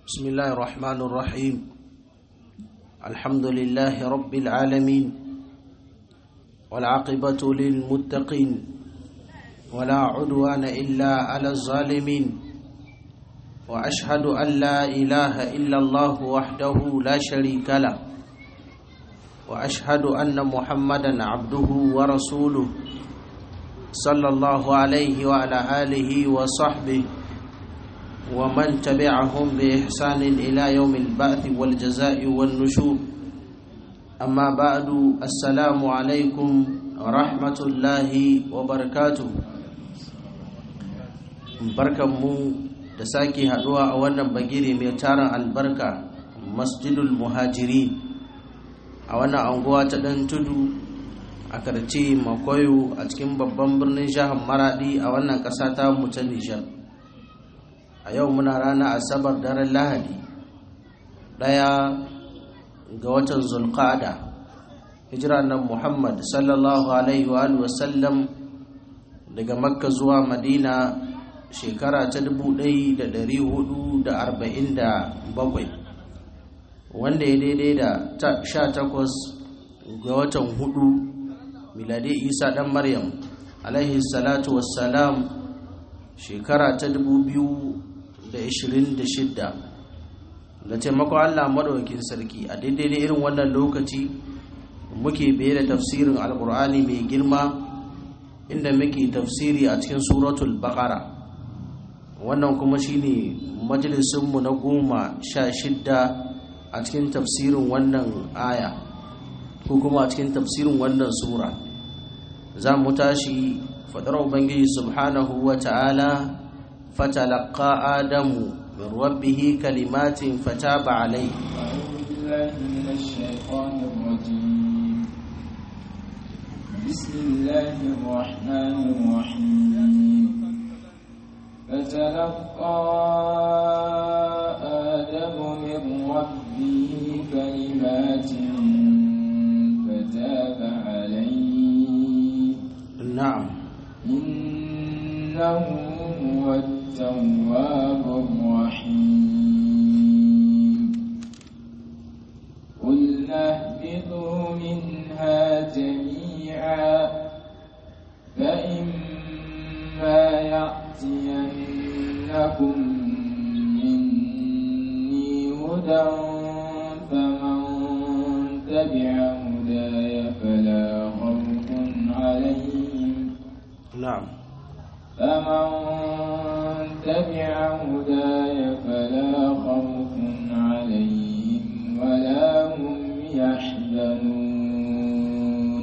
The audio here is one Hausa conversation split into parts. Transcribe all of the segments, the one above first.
بسم الله الرحمن الرحيم الحمد لله رب العالمين والعاقبة للمتقين ولا عدوان إلا على الظالمين وأشهد أن لا إله إلا الله وحده لا شريك له وأشهد أن محمدا عبده ورسوله صلى الله عليه وعلى آله وصحبه ومن تبعهم بإحسان إلى يوم البعث والجزاء والنشور أما بعد السلام عليكم ورحمة الله وبركاته barkanmu da sake haduwa a wannan bagire mai tarin albarka masjidul muhajiri a wannan anguwa ta dan tudu a karce makoyo a cikin babban birnin jihar maradi a wannan ƙasa ta mu ta nijar a yau muna rana asabar daren lahadi ɗaya ga watan zulqa'ada hijira nan muhammad sallallahu alaihi wa sallam daga makka zuwa madina shekara ta 1447 wanda ya daidai da 18 ga watan hudu miladi isa dan maryam alaihi salatu wassalam shekara ta 2026 da taimakon allah maɗaukin sarki a daidai da irin wannan lokaci muke biye da tafsirin alkur'ani mai girma inda muke tafsiri a cikin suratul baqara wannan kuma shine majalisunmu na goma sha shidda a cikin tafsirin wannan aya ko kuma a cikin tafsirin wannan sura za mu tashi fadar ubangiji subhanahu wa ta'ala fatalaqa adamu min rabbihi kalimatin fataba alayhi بسم الله الرحمن الرحيم فتلقى آدم من ربه كلمات فتاب عليه نعم إنه هو التواب الرحيم قلنا اهبطوا منها جميعا فإما يأتينكم مني هدى فمن تبع هداي فلا خوف عليهم نعم فمن تبع هداي فلا خوف عليهم ولا هم يحزنون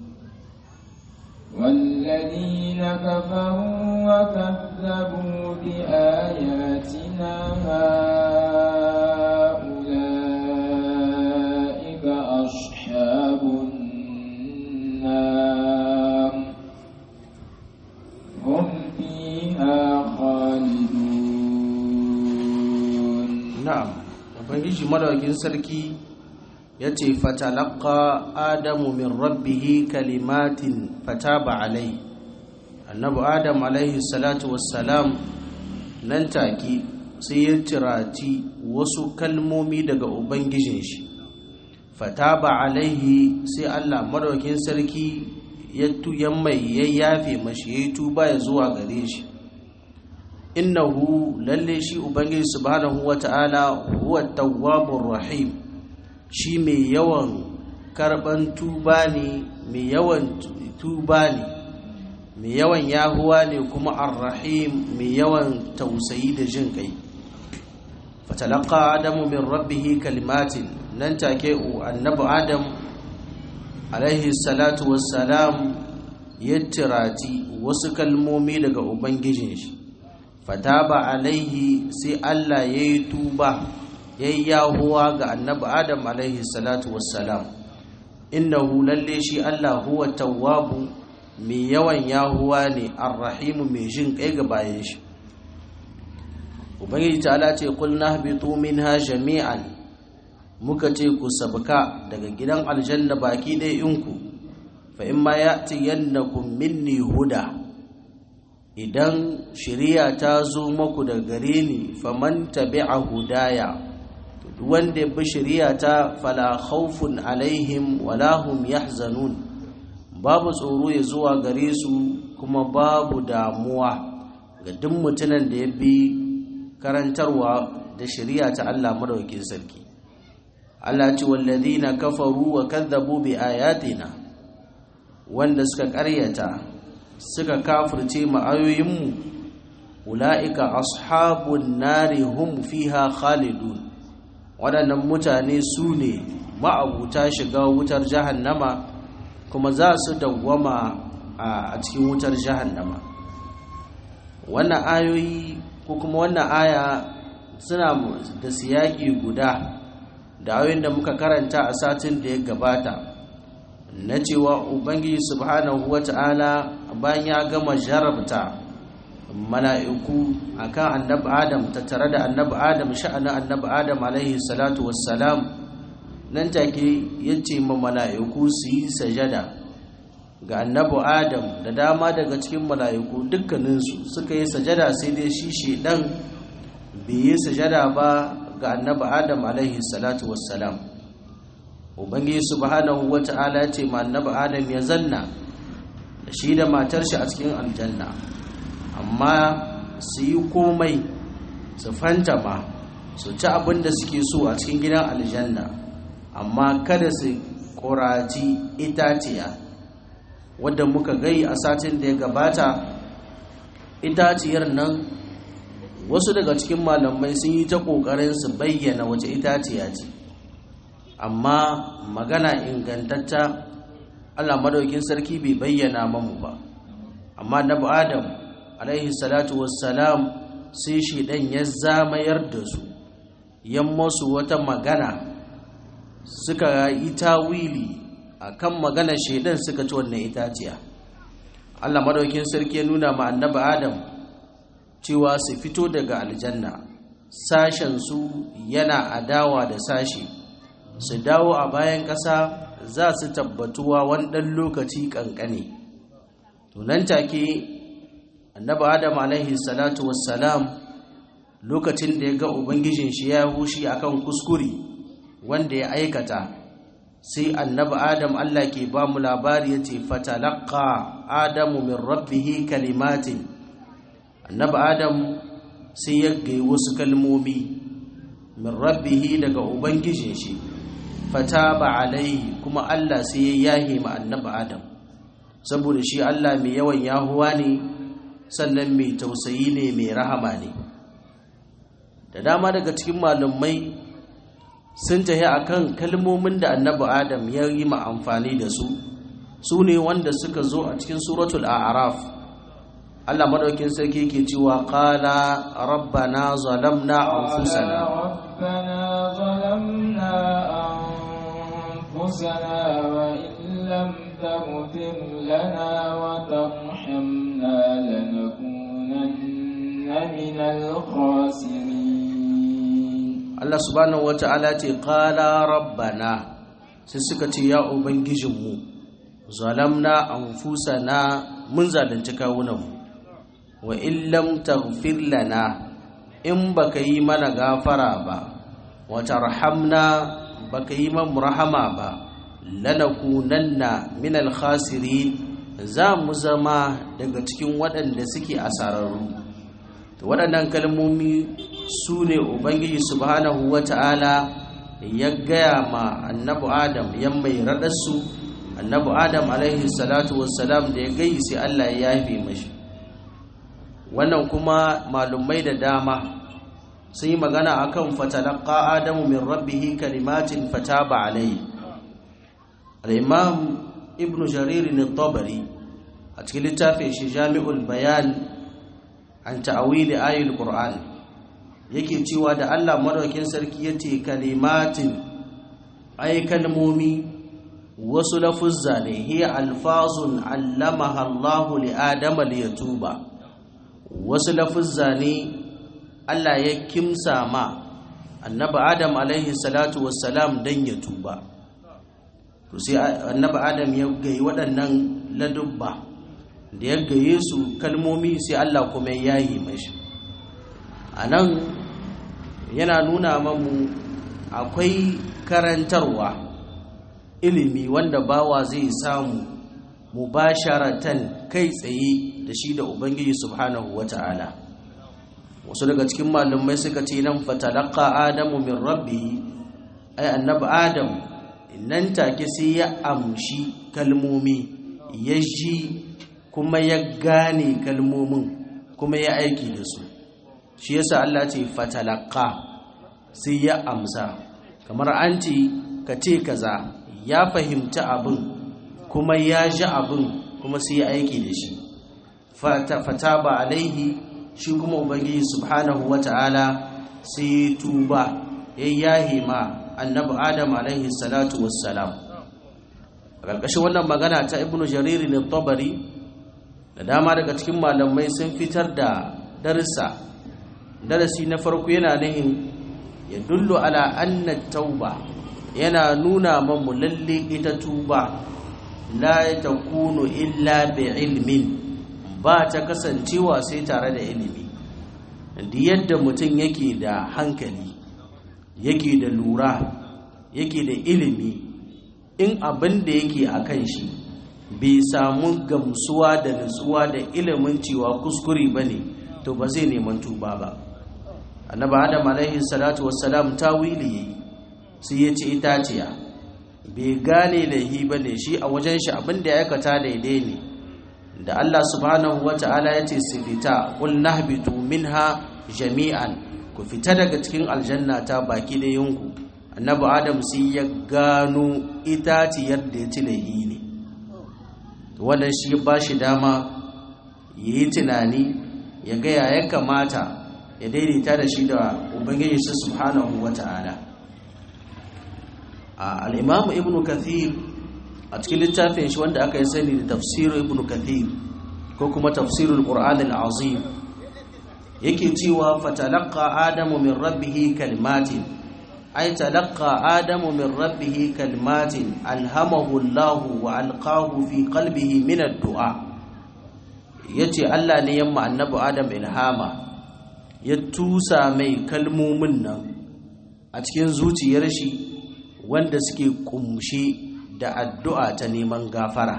والذين كفروا وكذبوا بآياتنا أولئك أصحاب النار هم فيها خالدون na'am ubangiji madaukin sarki ya ce fatalaka adamu min rabbihi kalimatin fataba alai annabi adam alaihi salatu wassalam nan take sai ya cirati wasu kalmomi daga ubangijin shi fataba alaihi sai allah madaukin sarki ya tuyan mai ya yafe mashi ya yi tuba ya zuwa gare shi innahu lalle shi ubangiji subhanahu wata'ala huwa tawwabur rahim shi mai yawan karban tuba ne mai yawan tuba ne mai yawan yahuwa ne kuma arrahim mai yawan tausayi da jin kai fatalaqa adamu min rabbih kalimatin nan take annabi adam alaihi salatu wassalam ya tirati wasu kalmomi daga ubangijin shi fataba alaihi sai Allah ya yi tuba ya yi yahuwa ga annabi adam alaihi salatu wassalam innahu lalle shi Allah huwa tawwabu mai yawan yahuwa ne arrahimu mai jin kai ga bayan shi ubangiji ta'ala ce qul nahbitu minha jami'an muka ce ku sabka daga gidan aljanna baki ɗaya inku fa imma ya'ti yannakum minni huda idan shari'a ta zo maku da gare ni faman tabi'a hudaya wanda bi shari'a ta fala khawfun alaihim wala hum yahzanun babu tsoro ya zuwa gare su kuma babu damuwa ga duk mutumin da ya bi karantarwa da shari'a ta Allah madaukakin sarki Allah ce walladina kafaru wa kadzabu bi ayatina wanda suka ƙaryata suka kafirce mu ayoyinmu ulaika ashabun nari hum fiha khalidun waɗannan mutane su ne ma'abuta shiga wutar jahannama kuma za su dawwama a cikin wutar jahannama wannan ayoyi ko kuma wannan aya suna da siyaki guda da ayoyin da muka karanta a satin da ya gabata na cewa ubangiji subhanahu wata'ala bayan ya gama jarabta mala'iku akan annabi adam tattare da annabi adam sha'anin annabi adam alaihi salatu wassalam nan take yace ma mala'iku su yi sajada ga annabi adam da dama daga cikin mala'iku dukkaninsu suka yi sajada sai dai shi shedan bai yi sajada ba ga annabi adam alaihi salatu wassalam ubangiji subhanahu wata'ala ce ma annabi adam ya zanna da shi da matar shi a cikin aljanna amma su yi komai su fantama su ci abin da suke so a cikin gidan aljanna amma kada su ƙoraci itaciya wadda muka gai a satin da ya gabata itaciyar nan wasu daga cikin malamai sun yi ta ƙoƙarin su bayyana wace itaciya ce amma magana ingantatta allah madaukin sarki bai bayyana mamu ba amma nabi adam alaihi salatu wassalam sai shi ɗan ya zamayar da su yan masu wata magana suka yi tawili a kan maganar shaidan suka ci wannan itaciya allah madaukin sarki ya nuna ma annabi adam cewa su fito daga aljanna sashen su yana adawa da sashi su dawo a bayan ƙasa za su tabbatuwa wani ɗan lokaci ƙanƙane tunan take annabi adam alaihi salatu wassalam lokacin da ya ga ubangijin shi ya hushi akan kuskure wanda ya aikata sai annabi adam Allah ke ba mu labari ya ce fatalaqa adamu min rabbihi kalimatin annabi adam sai ya gai wasu kalmomi min rabbihi daga ubangijin shi fataba alaihi kuma Allah sai ya yahe ma annabi adam saboda shi Allah mai yawan yahuwa ne sannan mai tausayi ne mai rahama ne da dama daga cikin malumai sun tahi akan kalmomin da annabi adam ya yi ma amfani da su su ne wanda suka zo a cikin suratul a'raf Allah madaukin sarki yake cewa qala rabbana zalamna anfusana rabbana zalamna anfusana wa illam taghfir lana wa tarhamna lanakunanna minal khasirin Allah subhanahu wata'ala ce qala rabbana sai suka ce ya ubangijinmu zalamna anfusana mun zalunci kawunanmu wa illam taghfir lana in baka yi mana gafara ba wa tarhamna baka yi man rahama ba lanakunanna minal khasirin za mu zama daga cikin waɗanda suke asararru to waɗannan kalmomi su ne ubangiji subhanahu wata'ala ya gaya ma annabi adam ya mai raɗarsu annabi adam alaihi salatu wassalam da ya gai sai allah ya yafe mashi wannan kuma malumai da dama sun yi magana akan fatalaka adamu min rabbihi kalimatin fataba alaihi al-imam ibnu jarir tabari a cikin littafin shi jami'ul bayan an ta'awili ayatul qur'an yake cewa da Allah madaukakin sarki yace kalimatin ay kalmomi wasu lafuzza ne hiya alfazun allamaha Allah li adama li yatuba wasu lafuzza ne Allah ya kimsa ma annabi adam alaihi salatu wassalam dan ya tuba to sai annabi adam ya gai waɗannan ladubba da ya gaye su kalmomi sai Allah kuma ya yi mashi a nan yana nuna mamu akwai karantarwa ilimi wanda bawa zai samu mubasharatan kai tsaye da shi da ubangiji subhanahu wata'ala wasu daga cikin malumai suka ce nan fatalaka adamu min rabbi ai annabi adam nan take sai ya amshi kalmomi ya ji kuma ya gane kalmomin kuma ya aiki da su shi yasa Allah ce fatalaka sai ya amsa kamar an ce ka ce kaza ya fahimci abin kuma ya ji abin kuma sai ya aiki da shi fata ba alaihi shi kuma ubangiji subhanahu wata'ala sai ya tuba ya yahi ma annabi adam alaihi salatu wassalam a ƙarƙashin wannan magana ta ibnu jariri ne tabari da dama daga cikin malamai sun fitar da darsa darasi na farko yana nihin ya dullo ala anna tauba yana nuna mamu lalle ita tuba la takunu illa bi ilmin ba ta kasancewa sai tare da ilimi da yadda mutum yake da hankali yake da lura yake da ilimi in abin da yake a kan shi bai samu gamsuwa da nutsuwa da ilimin cewa kuskure ba ne to ba zai neman tuba ba annaba adam alaihi salatu wassalam tawili yayi sai ya ce itaciya bai gane laihi ba ne shi a wajen shi abin da ya aikata daidai ne da Allah subhanahu wa ta'ala ya ce su fita ƙul nahbitu minha jami'an ku fita daga cikin aljanna ta baki da yunku annabi adam sai ya gano itaciyar da ya ci laihi ne wannan shi ba shi dama ya yi tunani ya gaya ya kamata ya daidaita da shi da ubangiji su subhanahu wa ta'ala al'imamu ibn kathir a cikin littafin shi wanda aka yi sani da tafsirin ibn kathir ko kuma tafsirin ƙur'an al'azim yake cewa fatalaka adamu min rabbihi kalmatin ai talaka adamu min rabbihi kalmatin alhamahu allahu wa alqahu fi qalbihi min ad-du'a yace Allah ne yamma annabi adam ilhama ya tusa mai kalmomin nan a cikin zuciyar shi wanda suke kumshe da addu'a ta neman gafara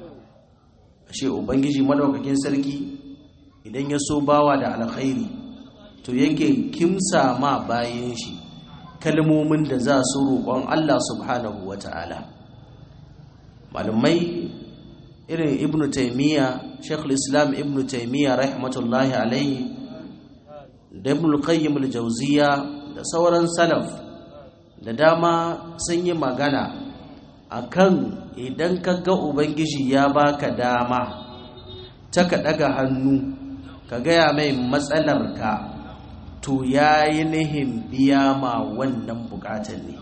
ashe ubangiji madaukakin sarki idan ya so bawa da alkhairi to yake kimsa ma bayan shi kalmomin da za su roƙon Allah subhanahu wata'ala malumai irin ibnu taymiya shekul islam ibnu taymiya rahmatullahi alaihi da ibnu qayyim al-jawziya da sauran salaf da dama sun yi magana akan idan ka ga ubangiji ya baka dama ta ka daga hannu ka gaya mai matsalarka to ya yi nihin biya ma wannan bukatan ne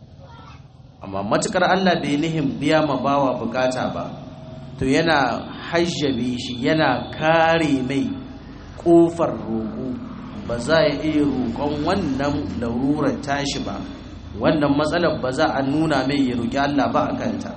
amma matukar allah bai nihin biya ma bawa bukata ba to yana hajjabe shi yana kare mai kofar roƙo ba za ya iya roƙon wannan larurar tashi ba wannan matsalar ba za a nuna mai ya roƙi Allah ba a kanta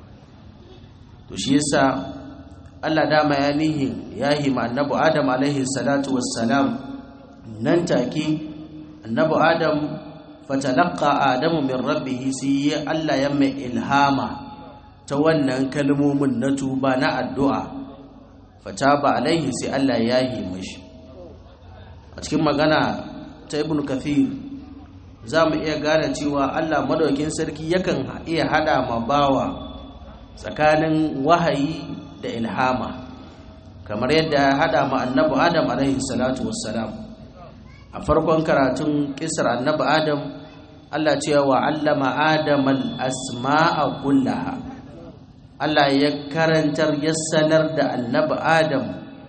to shi yasa Allah dama ya nihin ya hima annabi Adam alaihi salatu wassalam nan take annabi Adam fatalaqqa Adamu min rabbih sai Allah ya mai ilhama ta wannan kalmomin na tuba na addu'a fataba alaihi sai Allah ya yi mashi a cikin magana ta ibn kathir za mu iya gane cewa Allah madaukin sarki yakan iya hada ma bawa tsakanin wahayi da ilhama kamar yadda ya hada ma annabi adam alaihi salatu wassalam a farkon karatun kisar annabi adam Allah cewa wa allama adam al-asma'a kullaha Allah ya karantar ya sanar da annabi adam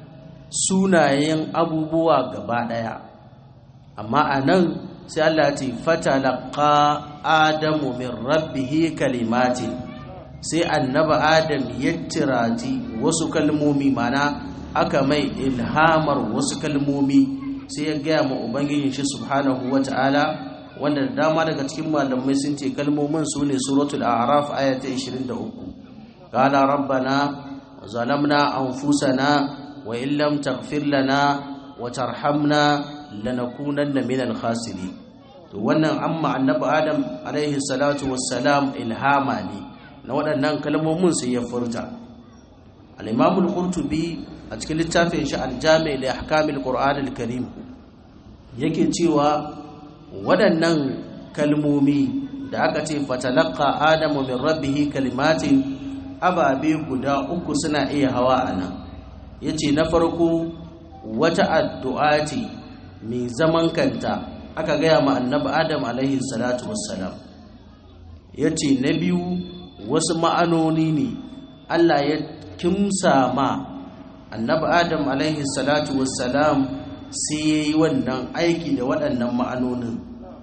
sunayen abubuwa gaba daya amma a nan sai Allah ce fatalaqa adamu min rabbihi kalimatin sai annabi adam ya tirati wasu kalmomi mana aka mai ilhamar wasu kalmomi sai ya gaya ma ubangijin shi subhanahu wata'ala wanda da dama daga cikin malamai sun ce kalmomin su ne suratul a'raf aya ta 23 qala rabbana zalamna anfusana wa in lam taghfir lana wa tarhamna lanakunanna minal khasirin to wannan amma annabi adam alaihi salatu wassalam ilhama ne na waɗannan kalmomin sai ya furta al-imam al-qurtubi a cikin littafin shi al-jami' li ahkamil qur'an al-karim yake cewa waɗannan kalmomi da aka ce fatalaqa adamu min rabbihi kalimatin ababe guda uku suna iya hawa anan yace na farko wata addu'a ce mai zaman kanta aka gaya ma annabi adam alaihi salatu wassalam ya ce na biyu wasu ma'anoni ne allah ya kimsa ma annabi adam alaihi salatu wassalam sai ya yi wannan aiki da waɗannan ma'anonin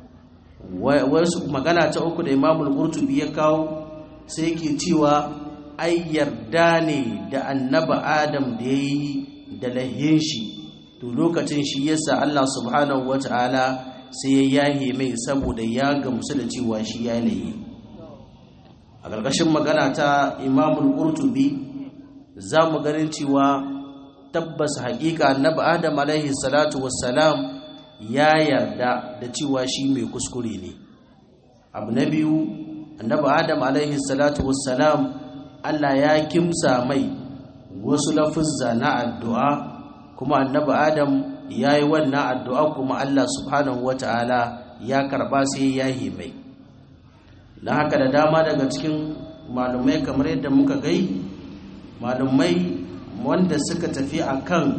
wasu magana ta uku da imamul qurtubi ya kawo sai yake cewa ai yarda ne da annabi adam da ya yi da lahin shi to lokacin shi yasa allah subhanahu wa ta'ala sai ya yahe mai saboda ya gamsu da cewa shi ya laye a ƙarƙashin magana ta imamul ƙurtubi za mu ganin cewa tabbas haƙiƙa annabi adam alaihi salatu wassalam ya yarda da cewa shi mai kuskure ne abu na biyu annabi adam alaihi salatu wassalam allah ya kimsa mai wasu lafuzza na addu'a kuma annabi adam ya yi wannan addu'a kuma Allah subhanahu wa ta'ala ya karɓa sai ya yi mai na haka da dama daga cikin malumai kamar yadda muka gai malumai wanda suka tafi a kan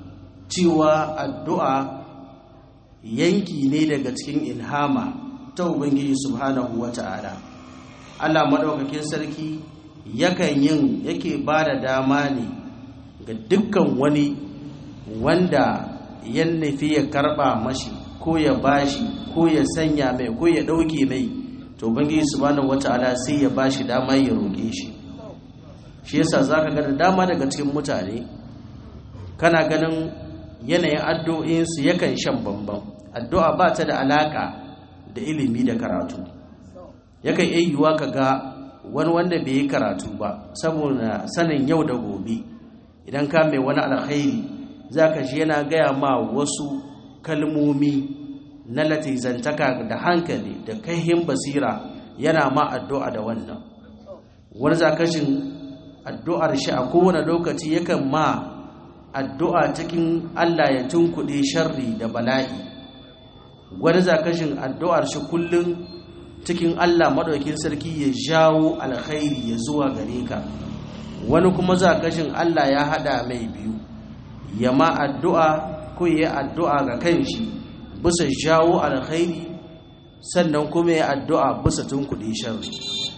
cewa addu'a yanki ne daga cikin ilhama ta ubangiji subhanahu wa ta'ala Allah maɗaukakin sarki yakan yin yake ba da dama ne ga dukkan wani wanda ya nufi ya karba mashi ko ya bashi ko ya sanya mai ko ya ɗauke mai to bangi subhanahu wata'ala sai ya bashi dama ya roƙe shi shi yasa zaka ga da dama daga cikin mutane kana ganin yanayin addu'o'insu yakan shan bambam addu'a ba ta da alaka da ilimi da karatu yakan iya yiwuwa ka ga wani wanda bai yi karatu ba saboda sanin yau da gobe idan ka mai wani alkhairi za ka shi yana gaya ma wasu kalmomi na latizantaka da hankali da kaihin basira yana ma addu'a da wannan wani zakashin addu'ar shi a kowane lokaci yakan ma addu'a cikin Allah ya tunkuɗe sharri da bala'i wani zakashin addu'ar shi kullum cikin Allah maɗaukin sarki ya jawo alkhairi ya zuwa gare ka wani kuma zakashin Allah ya haɗa mai biyu ya ma addu'a ko ya addu'a ga kanshi bisa jawo alkhairi sannan kuma ya addu'a bisa tunkuɗe sharri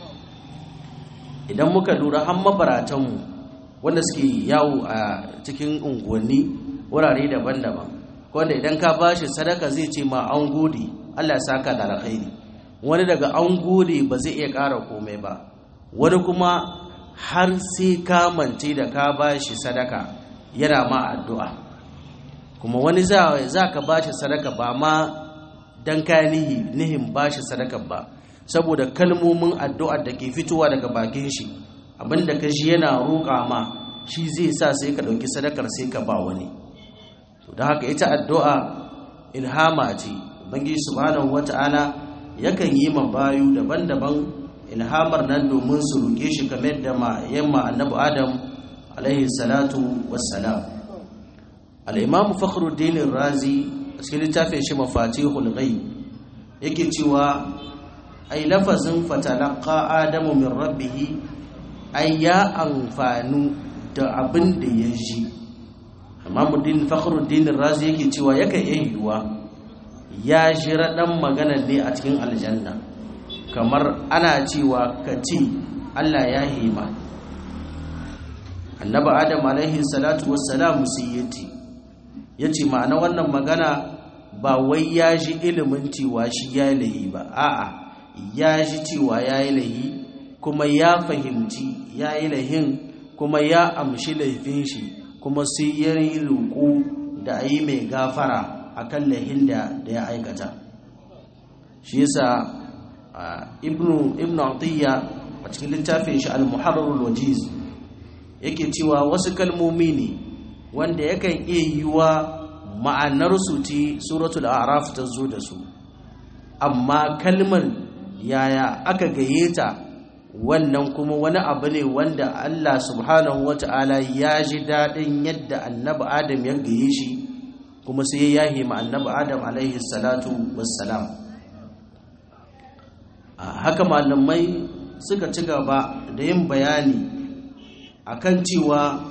idan muka lura har mabaratanmu wanda suke yawo a cikin unguwanni wurare daban-daban wanda idan ka ba shi sadaka zai ce ma an gode Allah ya saka da alkhairi wani daga an gode ba zai iya ƙara komai ba wani kuma har sai ka mance da ka ba shi sadaka yana ma addu'a kuma wani za ka ba shi sadaka ba ma don ka nihi nihin ba shi sadaka ba saboda kalmomin addu'ar da ke fitowa daga bakin shi abinda ka shi yana roƙa ma shi zai sa sai ka ɗauki sadakar sai ka ba wani da haka ita addu'a ilhama ce bangi subhanahu wata'ala yakan yi ma bayu daban-daban ilhamar nan domin su roƙe shi kamar da ma yamma annabi adam alaihi salatu wassalam al-imam fakhruddin razi a cikin littafin shi mafatihul ghaib yake cewa ai lafazin fatalaqa adamu min rabbih ai ya amfanu da abin da ya ji imamuddin fakhruddin razi yake cewa yakan iya yiwuwa ya shira dan magana ne a cikin aljanna kamar ana cewa ka ce Allah ya hima annabi adam alaihi salatu wassalam siyati yace ma'ana wannan magana ba wai ya ji ilimin cewa shi ya lahi ba a'a ya ji cewa ya yi lahi kuma ya fahimci ya yi lahin kuma ya amshi laifin shi kuma sai ya yi roƙo da a yi mai gafara a kan lahin da ya aikata shi yasa ibnu ibnu atiyya a cikin littafin shi al-muharrarul wajiz yake cewa wasu kalmomi ne wanda yakan iya yiwa ma'anarsu ce suratul araf ta zo da su amma kalmar yaya aka gaye ta wannan kuma wani abu ne wanda Allah subhanahu wata'ala ya ji daɗin yadda annabi adam ya gaye shi kuma sai ya yahi ma annabi adam alaihi salatu wassalam haka malamai suka ci gaba da yin bayani akan cewa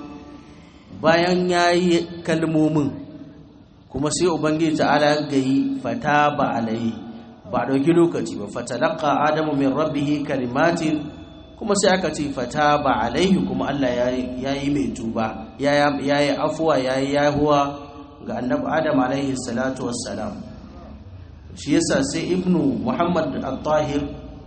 bayan ya yi kalmomin kuma sai ubangiji ta'ala ya gayi fata ba alaihi ba ɗauki lokaci ba fatalaka adamu min rabbihi kalimatin kuma sai aka ce fata ba alaihi kuma Allah ya yi mai tuba ya yi afuwa ya yi yahuwa ga annabi adam alaihi salatu wassalam shi yasa sai ibnu muhammad al-tahir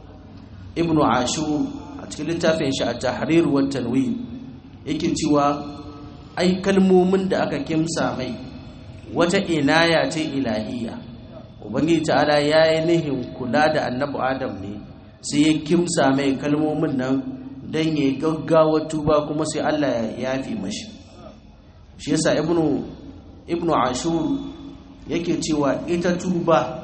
ibnu ashur a cikin littafin shi a tahrir wa tanwir yake cewa ai kalmomin da aka kimsa mai wata inaya ce ilahiyya ubangiji ta'ala ya yi nihin kula da annabi adam ne sai ya kimsa mai kalmomin nan don ya gaggawa tuba kuma sai allah ya yafi mashi shi yasa ibnu ibnu ashur yake cewa ita tuba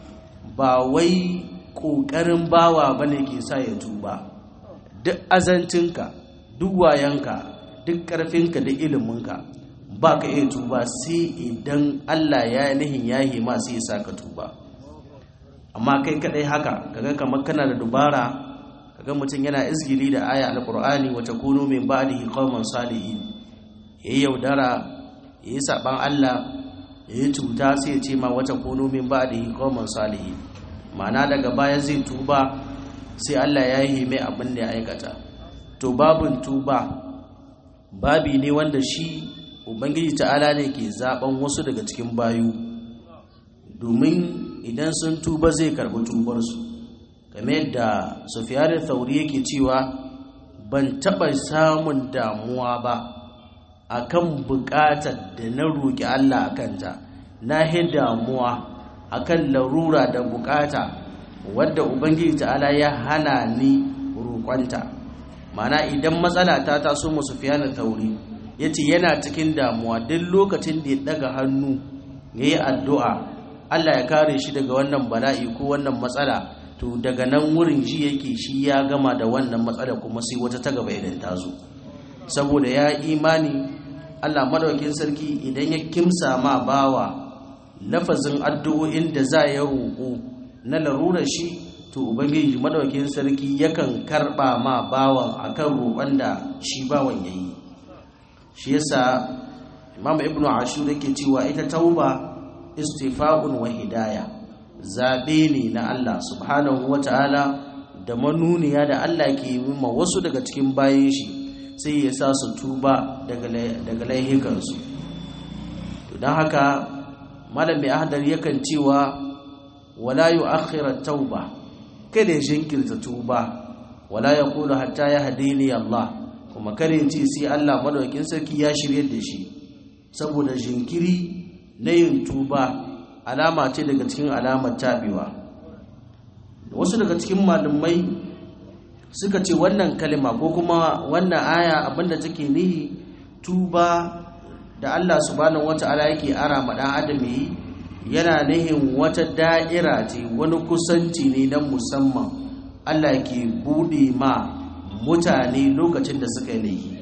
ba wai ƙoƙarin bawa bane ke sa ya tuba duk azancinka duk wayanka duk ƙarfinka da iliminka ba ka iya tuba sai idan Allah ya yi nihin yahi ma sai sa ka tuba amma kai kadai haka kaga kamar kana da dubara kaga mutum yana izgili da aya alqur'ani wa takunu min ba'dihi qauman salihin yayi yaudara yayi saban Allah yayi cuta sai ya ce ma wa takunu min ba'dihi qauman salihin ma'ana daga baya zai tuba sai Allah ya yi mai abin da ya aikata to babin tuba babi ne wanda shi ubangiji ta'ala ne ke zaben wasu daga cikin bayu domin idan sun tuba zai karbi tubarsu game yadda sufiyarin thauri yake cewa ban taɓa samun damuwa ba akan buƙatar da na roƙi Allah a kanta na yi damuwa akan larura da buƙata wadda ubangiji ta'ala ya hana ni roƙonta mana idan matsala ta taso mu sufiyarin thauri ya ce yana cikin damuwa duk lokacin da ya daga hannu ya yi addu'a Allah ya kare shi daga wannan bala'i ko wannan matsala to daga nan wurin ji yake shi ya gama da wannan matsala kuma sai wata ta gaba idan ta zo saboda ya imani Allah madaukin sarki idan ya kimsa ma bawa lafazin addu'o'in da za ya roƙo na larurar shi to ubangiji madaukin sarki yakan karɓa ma bawan akan roƙon da shi bawan yayi shi yasa imam ibnu ashur yake cewa ita tauba istifa'un wa hidaya zabe ne na Allah subhanahu wataala da manuniya da Allah ke yi ma wasu daga cikin bayan shi sai ya sa su tuba daga daga laihikansu to dan haka malami ahdar yakan cewa wala yu'akhkhira tauba kada ya jinkirta tuba wala yaqulu hatta yahdini Allah kuma kare ce sai Allah madaukakin sarki ya shirye da shi saboda jinkiri na yin tuba alama ce daga cikin alamar tabewa wasu daga cikin malumai suka ce wannan kalima ko kuma wannan aya abinda take nihi tuba da Allah subhanahu wata'ala yake ara ma dan adam yi yana nihin wata da'ira ce wani kusanci ne na musamman Allah ke bude ma mutane lokacin da suka yi laifi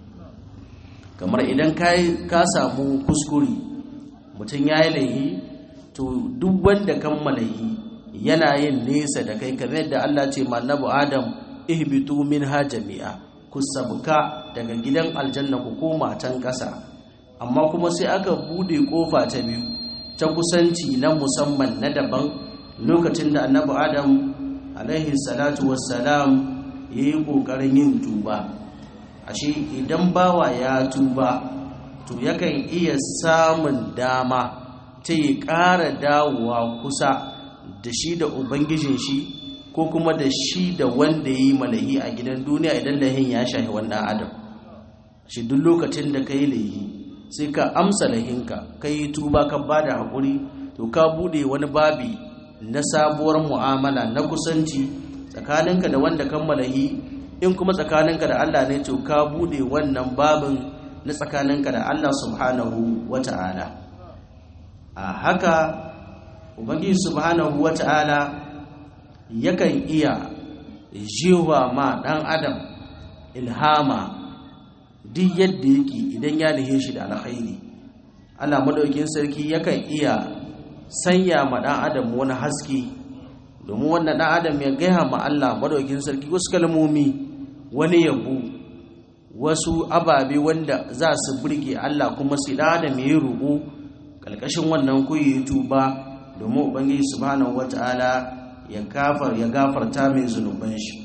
kamar idan ka samu kuskure mutum ya yi laifi to duk wanda kammala yi yana yin nesa da kai kamar yadda Allah ce mannabu adam ihbitu minha jami'a ku sabuka daga gidan aljanna ku koma can ƙasa amma kuma sai aka bude kofa ta biyu ta kusanci na musamman na daban lokacin da annabi adam alaihi salatu wassalam ya yi ƙoƙarin yin tuba ashe idan bawa ya tuba to yakan iya samun dama ta yi ƙara dawowa kusa da shi da ubangijin shi ko kuma da shi da wanda ya yi malahi a gidan duniya idan lahin ya shahi wannan adam shi duk lokacin da ka yi lahi sai ka amsa lahinka ka yi tuba ka ba da haƙuri to ka buɗe wani babi na sabuwar mu'amala na kusanci tsakaninka da wanda kan malahi in kuma tsakaninka da Allah ne to ka bude wannan babin na tsakaninka da Allah subhanahu wata'ala a haka ubangiji subhanahu wata'ala yakan iya jewa ma dan adam ilhama duk yadda yake idan ya nihe shi da alkhairi Allah madaukin sarki yakan iya sanya ma dan adam wani haske domin wannan dan adam ya gaya ma Allah madaukin sarki wasu kalmomi wani yabo wasu ababe wanda za su burge Allah kuma sai dan adam ya rubu kalkashin wannan kuyi tuba domin ubangiji subhanahu wataala ya gafar ya gafarta mai zunuban shi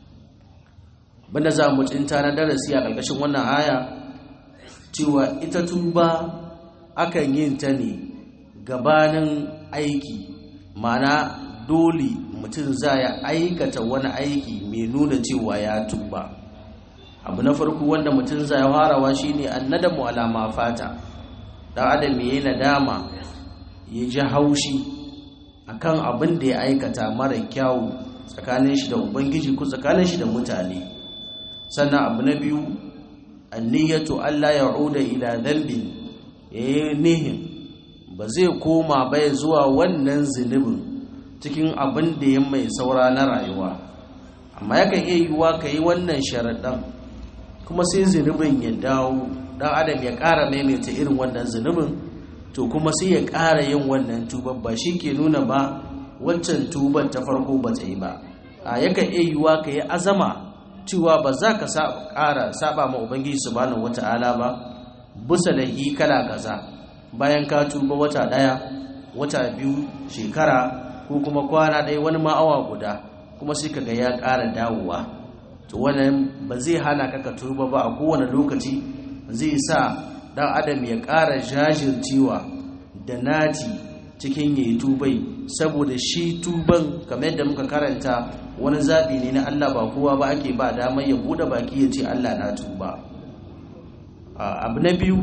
banda za mu tsinta na darasi a kalkashin wannan aya cewa ita tuba akan yin ta ne gabanin aiki mana dole mutum za ya aikata wani aiki mai nuna cewa ya tuba abu na farko wanda mutum za ya farawa shine annadamu alama fata dan adam yayi nadama ya ji haushi akan abin da ya aikata mara kyawu tsakanin shi da ubangiji ko tsakanin shi da mutane sannan abu na biyu anniyatu Allah ya'uda ila dhanbin yayi nihin ba zai koma bai zuwa wannan zunubin cikin abin da ya mai saura na rayuwa amma yakan iya yiwuwa ka yi wannan sharaɗan kuma sai zunubin ya dawo ɗan adam ya ƙara maimaita irin wannan zunubin to kuma sai ya ƙara yin wannan tuban ba shi ke nuna ba waccan tuban ta farko ba ta yi ba a yakan iya yiwuwa ka yi azama cewa ba za ka ƙara saba ma ubangiji subhanahu wata'ala ba bisa da kala kaza bayan ka tuba wata ɗaya wata biyu shekara ko kuma kwana ɗaya wani ma'awa guda kuma sai kaga ya ƙara dawowa to wannan ba zai hana ka ka tuba ba a kowane lokaci zai sa ɗan adam ya ƙara jajircewa da nati cikin yayi tubai saboda shi tuban kamar yadda muka karanta wani zaɓi ne na Allah ba kowa ba ake ba damar ya buɗe baki ya ce Allah na tuba abu na biyu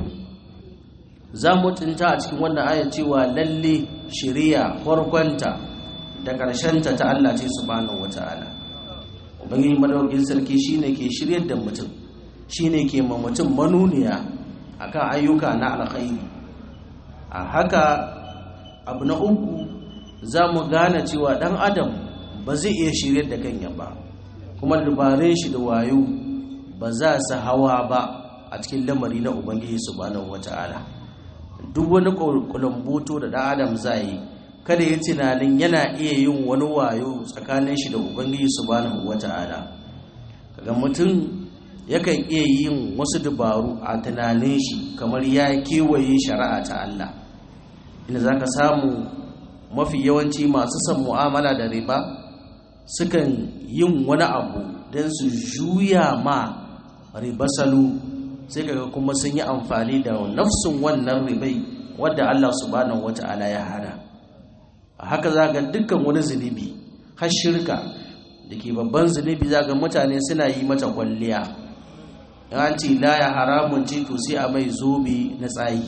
za mu tunta a cikin wannan aya cewa lalle shari'a farkonta da ƙarshenta ta Allah ce subhanahu wata'ala ubangiji madaukakin sarki shine ke shiryar da mutum shine ke ma mutum manuniya akan ayyuka na alkhairi a haka abu na uku za mu gane cewa ɗan adam ba zai iya shiryar da kanya ba kuma dabarun shi da wayo ba za su hawa ba a cikin lamari na ubangiji subhanahu wata'ala duk wani kulamboto da ɗan adam zai yi kada ya tunanin yana iya yin wani wayo tsakanin shi da ubangiji subhanahu wata'ala kaga mutum yakan iya yin wasu dabaru a tunanin shi kamar ya kewaye shari'a ta Allah inda zaka samu mafi yawanci masu son mu'amala da riba sukan yin wani abu don su juya ma riba salo sai kaga kuma sun yi amfani da nafsin wannan ribai wadda Allah subhanahu wata'ala ya hana a haka za ga dukkan wani zunubi har shirka da ke babban zunubi za ga mutane suna yi mata kwalliya an ce laya haramun ce to sai a mai zobe na tsayi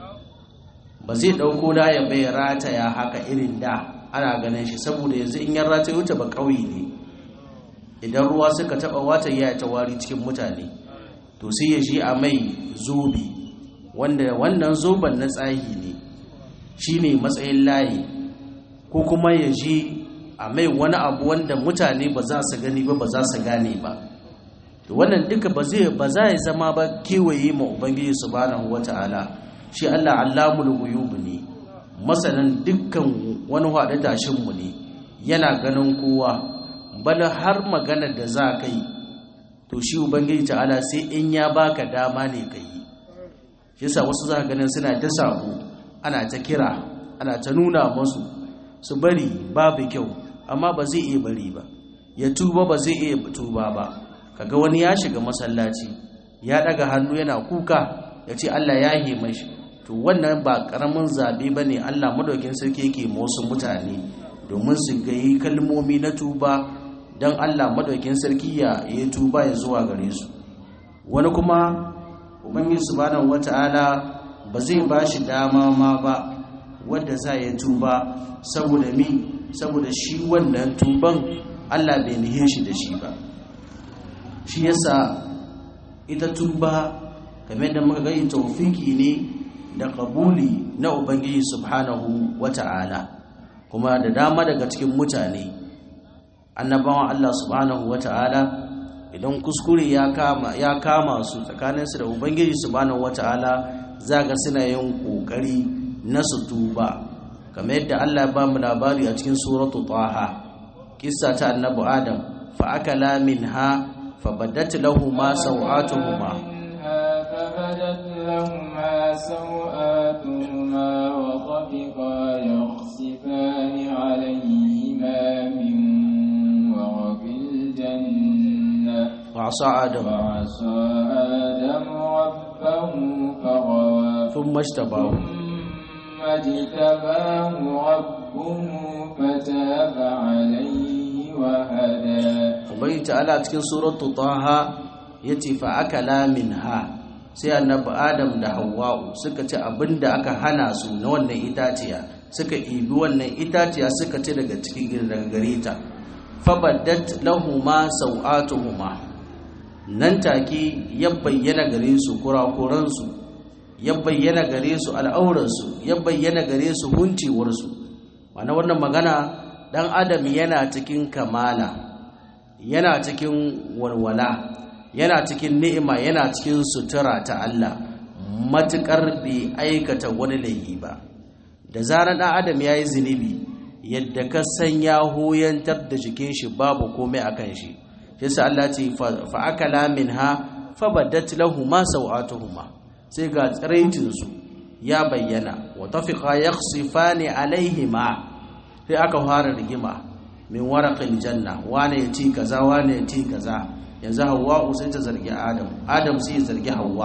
ba zai ɗauko laya bai rataya haka irin da ana ganin shi saboda yanzu in yan rataya wuce ba ƙauye ne idan ruwa suka taɓa wata ya ta wari cikin mutane to sai ya shi a mai zobe wanda wannan zoben na tsayi ne shine matsayin layi ko kuma ya je a mai wani abu wanda mutane ba za su gani ba ba za su gane ba to wannan duka ba zai ba za ya zama ba kewaye ma ubangiji subhanahu wata'ala shi Allah allamul ghuyub ne masanan dukkan wani hada tashin mu ne yana ganin kowa bala har magana da za ka yi to shi ubangiji ta'ala sai in ya baka dama ne ka yi shi yasa wasu za ka ganin suna ta sabo ana ta kira ana ta nuna masu su bari babu kyau amma ba zai iya bari ba ya tuba ba zai iya tuba ba kaga wani ya shiga masallaci ya daga hannu yana kuka ya ce Allah ya yi mashi to wannan ba karamin zabe ba ne Allah madaukin sarki yake wasu mutane domin su gayi kalmomi na tuba don Allah madaukin sarki ya yi tuba ya zuwa gare su wani kuma ubangiji subhanahu wata'ala ba zai ba shi dama ma ba wadda za ya tuba saboda mi saboda shi wannan tuban Allah bai nihe shi da shi ba shi yasa ita tuba kamar da muka gani taufiki ne da kabuli na ubangiji subhanahu wata'ala kuma da dama daga cikin mutane annabawan Allah subhanahu wata'ala idan kuskure ya kama ya kama su tsakaninsu da ubangiji subhanahu wata'ala zaga suna yin kokari na su tuba kamar yadda Allah ya ba mu labari a cikin suratu taha kissa ta annabi adam fa akala minha fa badat lahumu sawatuhuma فبدت لهما سوآتهما وطفقا يخصفان عليهما من ورق الجنة وعصى آدم وعصى آدم ربه فغوى ثم اجتباه ثم اجتباه ربه فتاب عليه وهدى ubangi ta'ala cikin suratu taha yace fa akala minha sai annabi adam da hawwa'u suka ci abinda aka hana su na wannan itaciya suka ibi wannan itaciya suka ci daga cikin daga gare ta fabaddat lahuma sawatuhuma nan take ya bayyana gare su kurakuran su ya bayyana gare su al'auran su ya bayyana gare su huncewar su wannan wannan magana dan adam yana cikin kamala yana cikin walwala yana cikin ni'ima yana cikin sutura ta Allah matukar bai aikata wani laifi ba da zarar dan adam yayi zinubi yadda ka san ya hoyantar da jikin shi babu komai akan shi yasa Allah ce fa akala minha fabadat lahumu sawatuhuma sai ga tsiraitin su ya bayyana wa tafiqa yakhsifani alaihima sai aka fara rigima min waraqil janna wane ya ci kaza wane ya ci kaza yanzu Hawwa sai ta zargi Adam Adam sai ya zargi Hawwa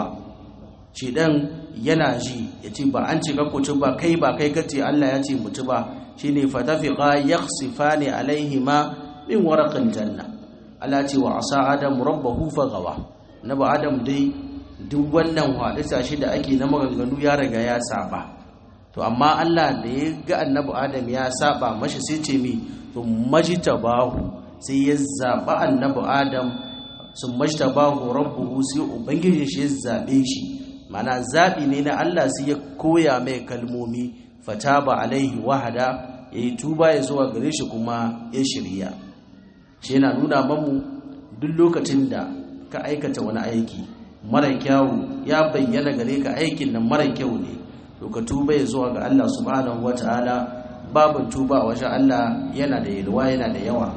shi dan yana ji ya ce ba an ce ka ku ci ba kai ba kai kace Allah ya ce mu ci ba shine fatafiqa yakhsifani alaihima min waraqil janna Allah ce wa asa Adam rabbahu fagawa nabi Adam dai duk wannan hadisa shi da ake na maganganu ya riga ya saba to amma Allah da ya ga annabi Adam ya saba mashi sai ce mi to majtabahu sai ya zaba annabi Adam sun majtabahu rabbuhu sai ubangiji shi ya zabe shi mana zabi ne na Allah sai ya koya mai kalmomi fataba alaihi wahada yayi tuba ya zuwa gare shi kuma ya shirya shi yana nuna mamu duk lokacin da ka aikata wani aiki mara kyawu ya bayyana gare ka aikin nan mara kyau ne to ka tuba ya zuwa ga Allah subhanahu wataala babu tuba wajen Allah yana da yalwa yana da yawa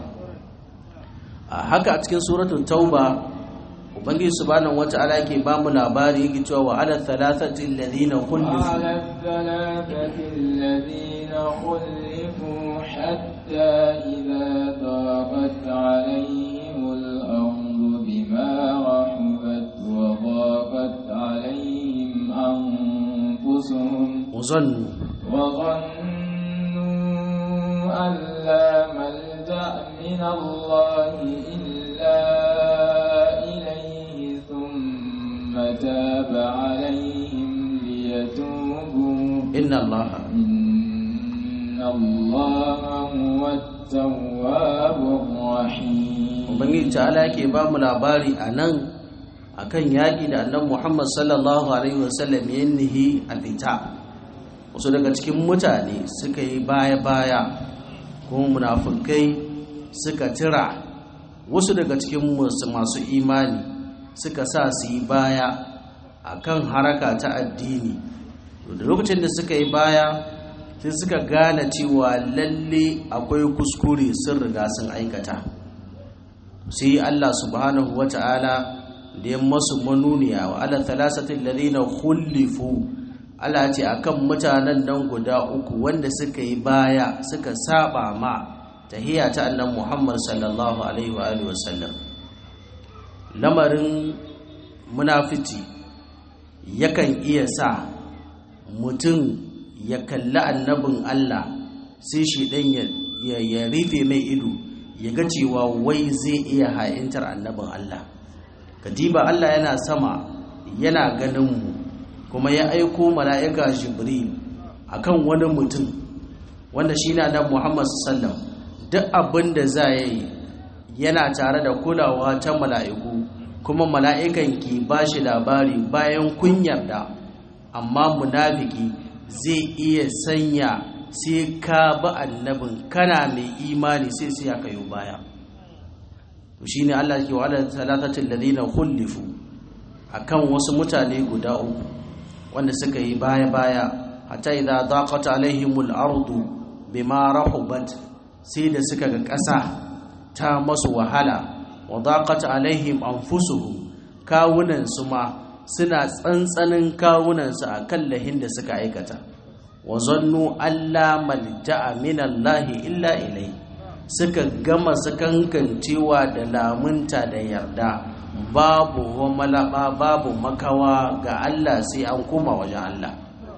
a haka a cikin suratul tauba ubangiji subhanahu wataala yake ba mu labari yake cewa wa ala thalathati alladhina khulifu وعلى الثلاثة الذين خلفوا حتى إذا ضاقت عليهم الأرض بما رحبت وضاقت عليهم أنفسهم uzannu وظنوا أن لا ملجأ من الله إلا إليه ثم تاب عليهم ليتوبوا inna allaha إن الله هو التواب الرحيم ubangiji ta'ala yake ba mu labari a nan akan yaƙi da annan muhammad sallallahu alaihi wasallam ya nihi a fita wasu daga cikin mutane suka yi baya-baya kuma munafukai suka tira wasu daga cikin masu masu imani suka sa su yi baya akan haraka ta addini to da lokacin da suka yi baya sai suka gane cewa lalle akwai kuskure sun riga sun aikata sai Allah subhanahu wata'ala da ya masu manuniya wa ala thalasatin ladina khulifu Allah ce akan mutanen nan guda uku wanda suka yi baya suka saba ma tahiyya ta annan Muhammad sallallahu alaihi wa alihi wasallam lamarin munafici yakan iya sa mutum ya kalli annabin Allah sai shi dan ya ya rufe mai ido ya ga cewa wai zai iya ha'intar annabin Allah kadiba Allah yana sama yana ganin mu kuma ya aiko mala'ika jibril akan wani mutum wanda shi na da Muhammad sallam duk abin da za ya yi yana tare da kulawa ta mala'iku kuma mala'ikan ki ba shi labari bayan kun yarda amma munafiki zai iya sanya sai ka ba annabin kana mai imani sai sai aka yi baya shi ne Allah ke wa'ala talatatin ladina khullifu akan wasu mutane guda uku wanda suka yi baya-baya hatta idza daqat alaihimul ardu bima rahubat sai da suka ga ƙasa ta masu wahala wa daqat alaihim anfusuhum kawunan su ma suna tsantsanin kawunan su akan lahin da suka aikata wa zannu alla malja'a minallahi illa ilai suka gama sakankancewa da lamunta da yarda babu malaba babu makawa ga Allah sai an koma wajen Allah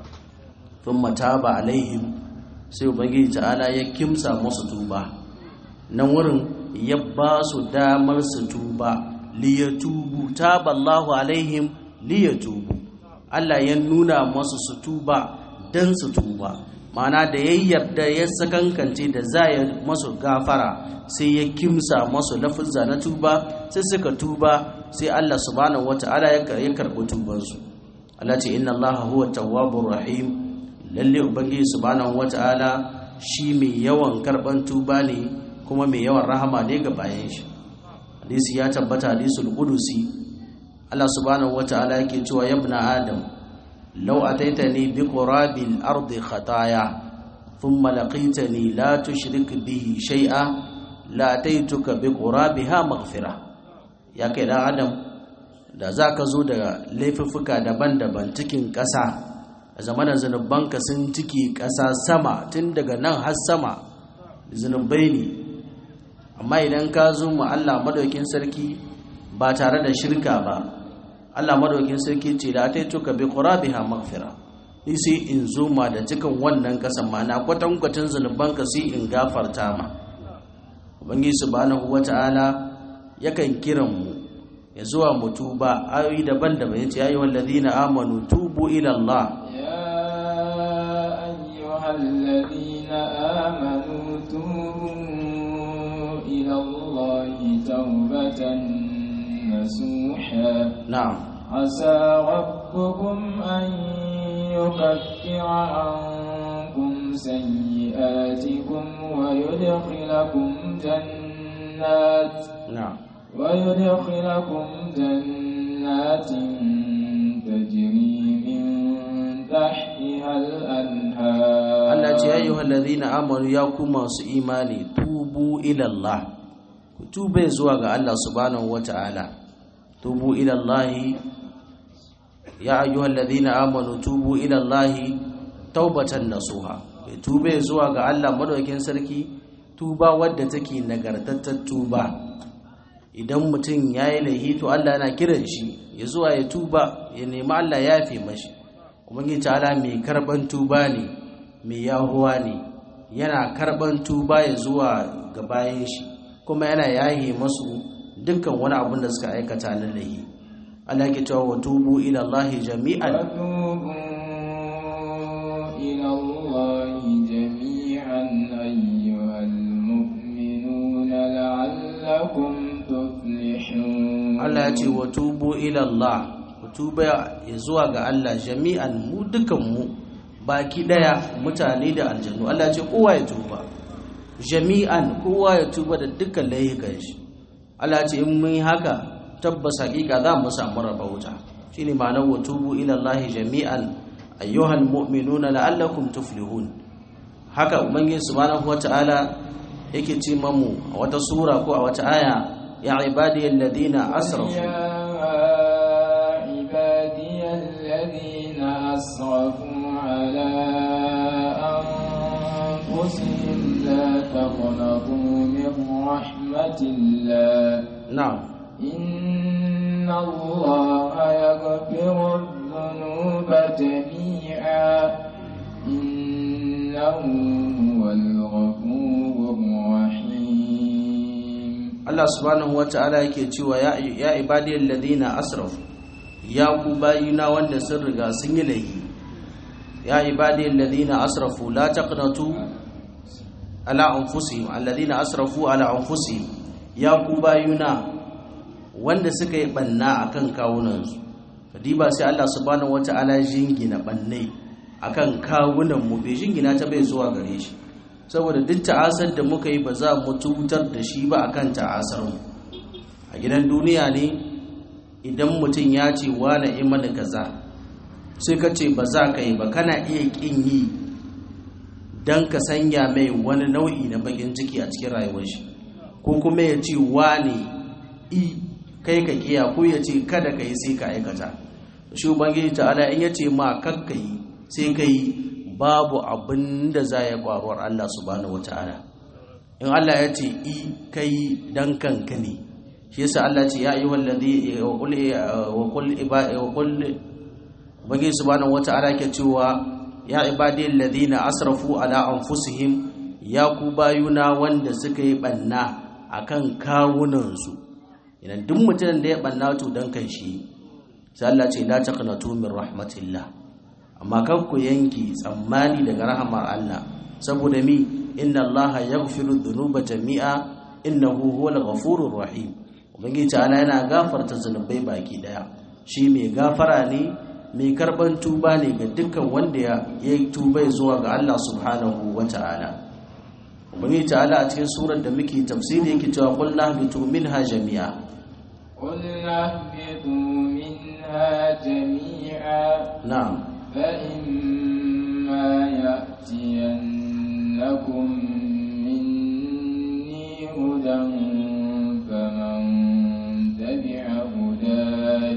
thumma taba alaihim sai ubangiji ta'ala ya kimsa musu tuba nan wurin ya ba su damar su tuba liyatubu taballahu alaihim liyatubu Allah ya nuna musu su tuba dan su tuba ma'ana da ya yarda ya sakankance da za ya masu gafara sai ya kimsa masu lafizza na tuba sai suka tuba sai Allah subhanahu wata'ala ya karɓi tubansu Allah ce inna Allah huwa tawwabur rahim lalle ubangiji subhanahu wata'ala shi mai yawan karɓan tuba ne kuma mai yawan rahama ne ga bayan shi hadisi ya tabbata hadisul qudusi Allah subhanahu wata'ala yake cewa yabna adam لو أتيتني بقراب الأرض خطايا ثم لقيتني لا تشرك به شيئا لأتيتك بقرابها مغفرة يا كده آدم da za ka zo da laifuffuka daban-daban cikin ƙasa a zamanin zunubanka sun ciki ƙasa sama tun daga nan har sama zunubai ne amma idan ka zo mu Allah madaukin sarki ba tare da shirka ba Allah madaukin sarki ce da ta tuka bi qurabiha maghfira ni sai in zo ma da cikin wannan kasan ma na kwatan kwatan zanuban ka sai in gafarta ma ubangiji subhanahu wata'ala yakan kiran mu ya zuwa mu tuba ayoyi daban-daban yace ayi wallazina amanu tubu ila Allah ya ayyuhallazina amanu tubu ila Allah tawbatan نسوحا نعم عسى ربكم أن يكفر عنكم سيئاتكم ويدخلكم جنات نعم ويدخلكم جنات تجري من تحتها الأنهار Allah ce ya yi wallazina amanu ya ku masu imani tubu ilallah ku tube zuwa ga Allah subhanahu wata'ala tubu ilallahi ya ayyuhal ladina amanu tubu ilallahi taubatan nasuha ku tube zuwa ga Allah madaukin sarki tuba wadda take nagartattar tuba idan mutum yayi laihi to Allah yana kiran shi ya zuwa ya tuba ya nemi Allah ya yafe mashi ubangiji ta'ala mai karban tuba ne mai yahuwa ne yana karban tuba ya zuwa ga bayan shi kuma yana yaye masu dukkan wani abin da suka aikata na lahi Allah ke cewa wa tubu ila Allah jami'an وتوبوا إلى الله جميعا أيها المؤمنون لعلكم تفلحون Allah ya ce wa tubu ila Allah ku tuba ya zuwa ga Allah jami'an mu dukan mu baki daya mutane da aljannu Allah ya ce kowa ya tuba jami'an kowa ya tuba da dukkan laifukan shi Allah ya ce in mun yi haka tabbas hakika za mu samu rabauta shine ma'anar wa tubu ila Allah jami'an ayyuhal mu'minuna la'allakum tuflihun haka ubangiji subhanahu wata'ala yake ce mamu a wata sura ko a wata aya ya ibadiyal ladina asrafu يا عبادي الذين أسرفوا على أنفسهم لا تقنطوا من رحمة الله na'am إن الله يغفر الذنوب جميعا إنه هو الغفور الرحيم Allah subhanahu wata'ala yake cewa ya ya ibadiyal ladina asrafu ya ku bayina wanda sun riga sun yi laifi ya ibadiyal ladina asrafu la taqnatu ala anfusihim alladina asrafu ala anfusihim ya ku bayina wanda sun riga sun yi laifi la taqnatu ala anfusihim la taqnatu ala anfusihim la taqnatu ala anfusihim la taqnatu ala anfusihim la taqnatu ala anfusihim la taqnatu ala anfusihim la taqnatu ala anfusihim la taqnatu ala anfusihim la taqnatu ala anfusihim la taqnatu ala anfusihim wanda suka yi banna akan kawunansu kadiba sai Allah subhanahu wata'ala jingina bannai akan kawunan mu bai jingina ta bai zuwa gare shi saboda duk ta'asar da muka yi ba za mu tutar da shi ba akan ta'asar mu a gidan duniya ne idan mutum ya ce wane imani kaza sai ka ce ba za ka yi ba kana iya kin yi don ka sanya mai wani nau'i na bakin ciki a cikin rayuwar shi ko kuma ya ce wane i kai ka kiya ko ya ce kada ka yi sai ka aikata shi ubangiji ta'ala in ya ce ma kakka yi sai ka yi babu abin da za ya kwaruwar Allah subhanahu wata'ala in Allah ya ce i ka yi dan kanka ne shi yasa Allah ce ya ayyuhal ladhi wa qul wa qul wa qul ubangiji subhanahu wata'ala ke cewa ya ibadi alladhina asrafu ala anfusihim ya ku bayuna wanda suka yi banna akan kawunansu idan duk mutumin da ya banna to dan kan shi sai Allah ce la taqnatu min rahmatillah amma kan ku yanki tsammani daga rahamar Allah saboda mi inna Allah yaghfiru dhunuba jami'a innahu huwal ghafurur rahim ubangiji ta'ala yana gafarta zunubai baki daya shi mai gafara ne mai karban tuba ne ga dukkan wanda ya yi tuba zuwa ga Allah subhanahu wata'ala ubangiji ta'ala a cikin surar da muke tafsiri yake cewa qul nahbitu minha jami'a قل اهبطوا منها جميعا na'am فإما يأتينكم مني هدى فمن تبع هداي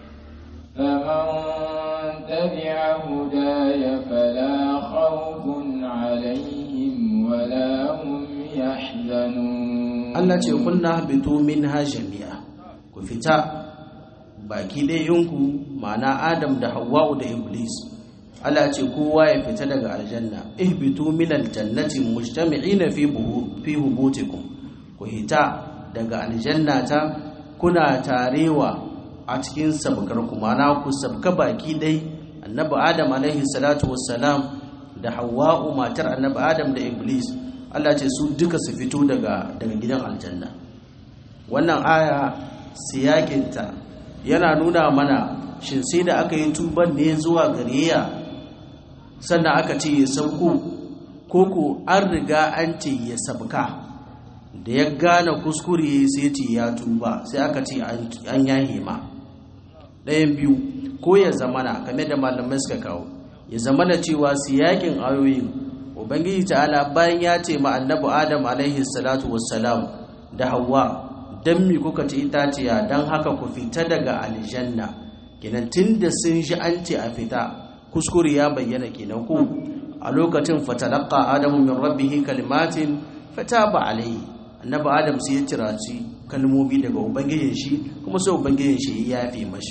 فمن تبع هداي فلا خوف عليهم ولا هم يحزنون Allah ce kunna bitu minha jami'a ku fita baki ɗayanku ma'ana Adam da Hawwa'u da Iblis Allah ce kowa ya fita daga aljanna ihbitu minal jannati mujtami'ina fi buhu fi hubutikum ku hita daga aljanna ta kuna tarewa a cikin sabkar ku ma'ana ku sabka baki dai annabi Adam alaihi salatu wassalam da Hawwa'u matar annabi Adam da Iblis Allah ce su duka su fito daga daga gidan aljanna wannan aya siyakinta yana nuna mana shin sai da aka yi tuban ne zuwa gare ya sannan aka ce ya sauko koko an riga an ce ya sabka da ya gane kuskure sai ce ya tuba sai aka ce an yahe ma ɗayan biyu ko ya zamana game da malamai suka kawo ya zamana cewa siyakin ayoyin ubangiji ta'ala bayan ya ce ma annabi adam alaihi salatu wassalam da hawa dan mi kuka ci itaciya dan haka ku fita daga aljanna kenan tunda sun ji an ce a fita kuskure ya bayyana kenan ko a lokacin fatalaqa adamu min rabbih kalimatin fataba alaihi annabi adam sai ya ciraci kalmomi daga ubangijin shi kuma sai ubangijin shi ya yafe mashi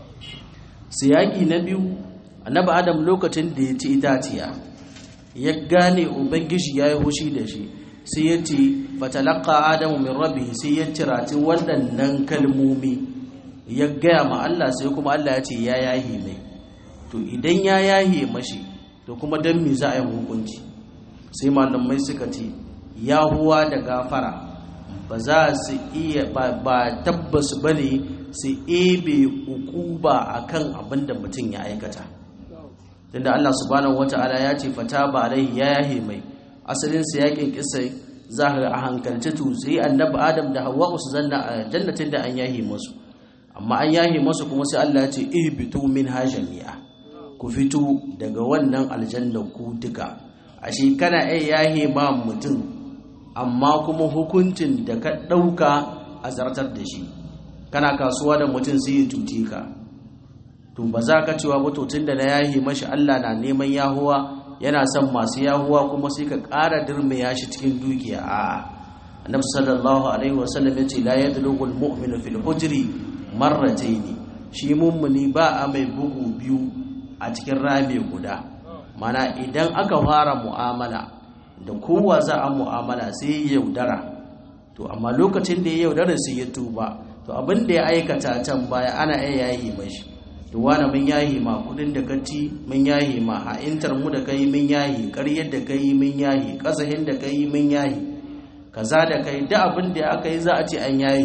siyaki na biyu annabi adam lokacin da ya ci itaciya ya gane ubangiji ya yi hushi da shi sai ya ce fatalaka adamu min rabbi sai ya cirati waɗannan kalmomi ya gaya ma Allah sai kuma Allah ya ce ya yahe mai to idan ya yahe mashi to kuma don me za a yi hukunci sai malamai suka ce yahuwa da gafara ba za su iya ba tabbas ba ne su ebe ukuba akan abin da mutum ya aikata tunda Allah subhanahu wata'ala ya ce fata ba alaihi ya yahe mai asalin sa yakin kissa za ka a hankalce to sai annabi Adam da Hawwa su zanna a jannatin da an yahe musu amma an yahe musu kuma sai Allah ya ce ihbitu min hajami'a ku fito daga wannan aljanna ku duka ashe kana ai yahe ma mutum amma kuma hukuncin da ka dauka a zartar da shi kana kasuwa da mutum sai ya tuti ka to ba za ka cewa ba tun da na yahi mashi Allah na neman yahuwa yana son masu yahuwa kuma sai ka ƙara dirmiya shi cikin dukiya a annabi sallallahu alaihi wasallam ya ce la yadlugu almu'minu fil hujri marratayn shi mummuni ba a mai bugu biyu a cikin rami guda mana idan aka fara mu'amala da kowa za a mu'amala sai ya yaudara to amma lokacin da ya yaudara sai ya tuba to abin da ya aikata can baya ana iya yayi mashi to wani mun yahi ma kudin da kati mun yahi ma ha'intar mu da kai mun yahi ƙaryar da kai mun yahi ƙasahin da kai mun yahi kaza da kai da abin da aka yi za a ce an yahi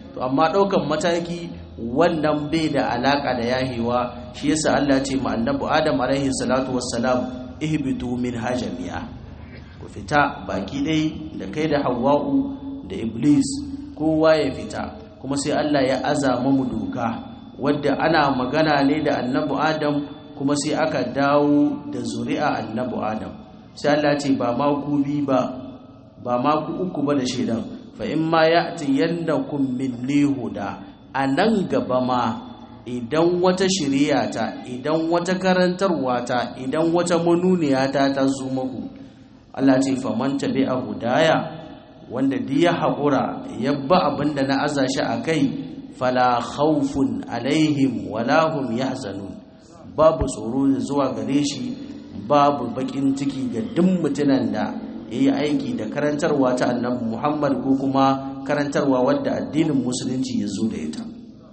to amma ɗaukan mataki wannan bai da alaka da yahewa shi yasa Allah ya ce ma annabi Adam alaihi salatu wassalam ihbitu min hajamiya ku fita baki dai da kai da Hawwa'u da Iblis kowa ya fita kuma sai Allah ya azama mu doka wadda ana magana ne da annabi Adam kuma sai aka dawo da zuri'a annabi Adam sai Allah ce ba ma ku bi ba ba ma ku uku ba da shedan fa in ma ya'ti yandakum minni huda anan gaba ma idan wata shiriya ta idan wata karantarwa ta idan wata manuniya ta ta zo muku Allah ce fa man tabi'a hudaya wanda duk ya haƙura ya ba abinda na aza shi a kai fala khawfun alaihim wala hum yahzanun babu tsoro zuwa gare shi babu bakin ciki ga duk mutunan da yayi aiki da karantarwa ta annabi Muhammad ko kuma karantarwa wadda addinin musulunci ya zo da ita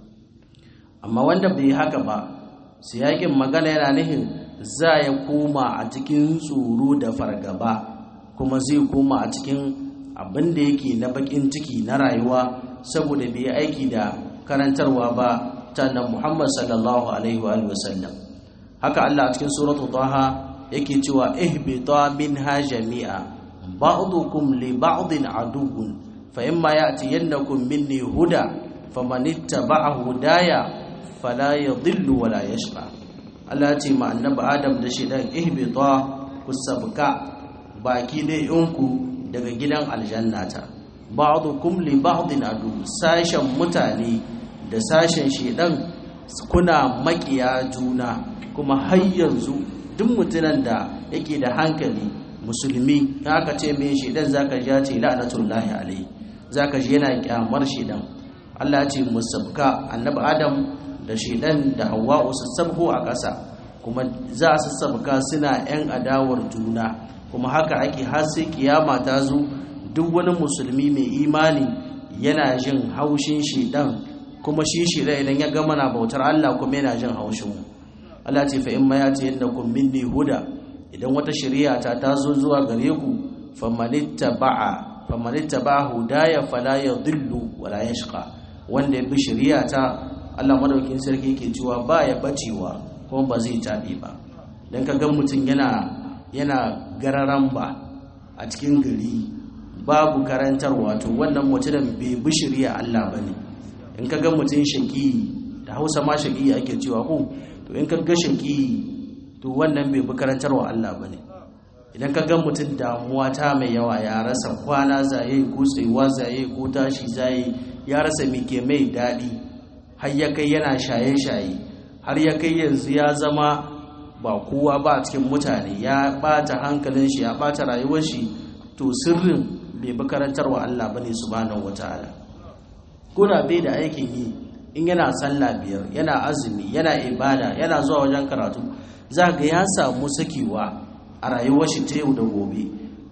amma wanda bai haka ba siyakin magana yana nihin za ya koma a cikin tsoro da fargaba kuma zai koma a cikin abin da yake na bakin ciki na rayuwa saboda bai yi aiki da karantarwa ba ta nan Muhammad sallallahu alaihi wa sallam haka Allah a cikin suratu Taha yake cewa ihbita minha jami'a ba'dukum li ba'din aduwwun fa imma ya'tiyannakum minni huda faman ittaba'a hudaya fala yadhillu wa la yashqa Allah ce ma annabi Adam da shi dan ihbita kusabka baki dai yanku daga gidan aljannata ba'dukum li ba'din adu sashen mutane da sashen shedan kuna makiya juna kuma har yanzu duk mutunan da yake da hankali musulmi aka ce mai shedan zaka ji ce la'natullahi alai zaka ji yana kyamar shedan Allah ce musabka annabi Adam da shedan da Hawwa'u su sabko a ƙasa kuma za su sabka suna yan adawar juna kuma haka ake har sai kiyama ta zo duk wani musulmi mai imani yana jin haushin shedan kuma shi shedan idan ya gama na bautar Allah kuma yana jin haushin mu Allah ce fa in ma yati yannakum minni huda idan wata shari'a ta tazo zuwa gare ku famanittaba'a famanittaba'a hudaya fala yadhillu wala yashqa wanda ya bi shari'a ta Allah madaukin sarki yake cewa ba ya bacewa kuma ba zai tabi ba dan ka ga mutum yana yana gararan ba a cikin gari babu karantarwa to wannan mutumin bai bi shari'a Allah bane in ka ga mutum shaki da Hausa ma shaki ake cewa ko to in ka ga shaki to wannan bai bi karantarwa Allah bane idan ka ga mutum damuwa ta mai yawa ya rasa kwana zaye ko tsayuwa zaye ko tashi zaye ya rasa mike mai daɗi har ya kai yana shaye-shaye har ya kai yanzu ya zama ba kowa ba a cikin mutane ya ɓata hankalin shi ya ɓata rayuwar shi to sirrin bai bi karantarwa Allah bane subhanahu wataala ko da bai da aikin yi in yana sallah biyar yana azumi yana ibada yana zuwa wajen karatu za ga ya samu sakewa a rayuwar shi ta yau da gobe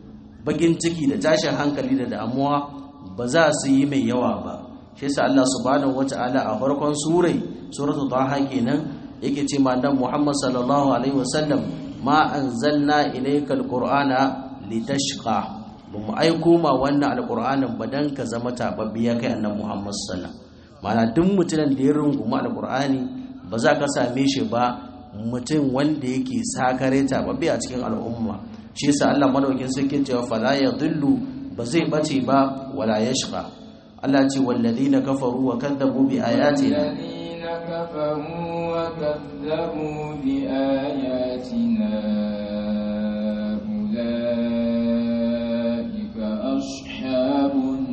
bakin ciki da tashin hankali da damuwa ba za su yi mai yawa ba shi yasa Allah subhanahu wata'ala a farkon surai suratu taha kenan yake ce ma dan Muhammad sallallahu alaihi wasallam ma anzalna ilayka alqur'ana litashqa ba mu aiko ma wannan alqur'anin ba dan ka zama tababbiya kai annabi Muhammad sallallahu mana duk mutumin da ya runguma alqur'ani ba za ka same shi ba mutum wanda yake sakare tababbi a cikin al'umma shi yasa Allah madaukin sarki cewa fala yadhillu ba zai bace ba wala yashqa Allah ce walladina kafaru wa kadzabu bi ayatina الذين كفروا وكذبوا بآياتنا أولئك أصحاب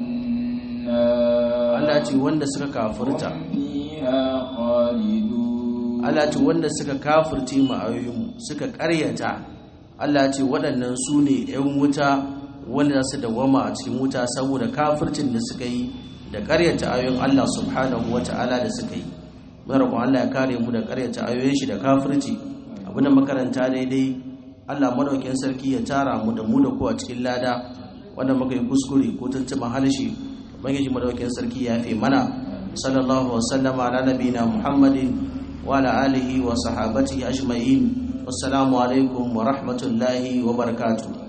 النار Allah ce wanda suka kafirta هم فيها خالدون Allah ce wanda suka kafirce mu ayoyinmu suka ƙaryata Allah ce waɗannan su ne 'yan wuta wanda su dawama a cikin wuta saboda kafircin da suka yi da ƙaryata ayoyin Allah subhanahu wa ta'ala da suka yi muna roƙon Allah ya kare mu da ƙaryata ayoyin shi da kafirci abin da makaranta daidai Allah madaukin sarki ya tara mu da mu da ku a cikin lada wanda muka yi kuskure ko tuntuɓa halshe ubangiji madaukin sarki ya fi mana sallallahu wa sallama ala nabiyina muhammadin وعلى آله وصحابته أجمعين والسلام عليكم ورحمة الله وبركاته